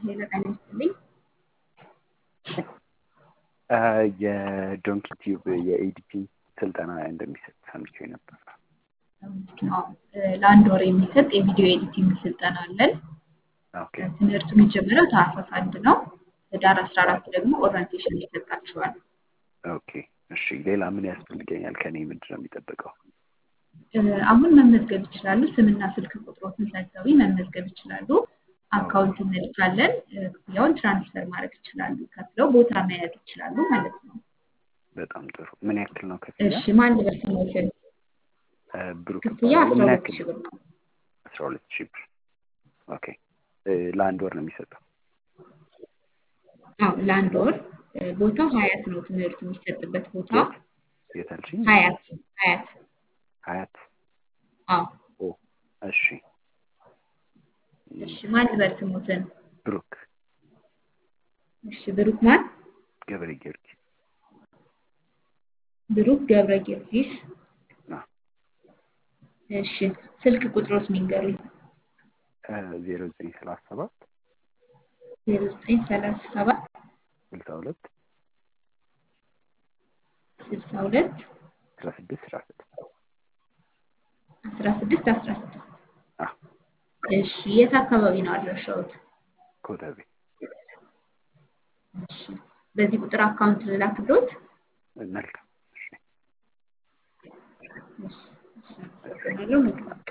ሌላ ጤና ይስጥልኝ። የዶንኪ ቲዩብ የኤዲቲንግ ስልጠና እንደሚሰጥ ሰምቼ ነበር። አዎ፣ ለአንድ ወር የሚሰጥ የቪዲዮ ኤዲቲንግ ስልጠና አለን። ኦኬ ትምህርቱ የሚጀምረው ታህሳስ አንድ ነው። ህዳር አስራ አራት ደግሞ ኦሪንቴሽን ይሰጣችኋል። ኦኬ እሺ። ሌላ ምን ያስፈልገኛል? ከኔ ምንድን ነው የሚጠበቀው? አሁን መመዝገብ ይችላሉ። ስምና ስልክ ቁጥሮትን ሰጥተው መመዝገብ ይችላሉ። አካውንት እንልካለን። ክፍያውን ትራንስፈር ማድረግ ይችላሉ። ከፍለው ቦታ መያዝ ይችላሉ ማለት ነው። በጣም ጥሩ። ምን ያክል ነው ክፍያ? እሺ ማን ልበል ስሞትን? ብሩክ ክፍያ እባላለሁ። አስራ ምን ሁለት ያክል ሺህ ብር ነው። አስራ ሁለት ሺህ ብር። ኦኬ ለአንድ ወር ነው የሚሰጠው። አዎ ለአንድ ወር ቦታው ሀያት ነው። ትምህርቱ የሚሰጥበት ቦታ የት የት አልሽኝ? ሀያት ሀያት። ሀያት። አዎ ኦ እሺ። እሺ ማን ልበል ስሞትን? ብሩክ እሺ ብሩክ ማን? ገብረ ጊዮርጊስ። ብሩክ ገብረ ጊዮርጊስ። አዎ። እሺ ስልክ ቁጥሮስ ሚንገሩኝ? ዜሮ ዘጠኝ ሰላሳ ሰባት ዜሮ ዘጠኝ ሰላሳ ሰባት ስልሳ ሁለት ስልሳ ሁለት አስራ ስድስት አስራ ስድስት አስራ ስድስት አስራ ስድስት አዎ እሺ የት አካባቢ ነው አድራሻዎት? ኮተቤ እሺ በዚህ ቁጥር አካውንት ልላክሎት? መልካም እሺ እሺ እሺ አመሰግናለሁ። መልካም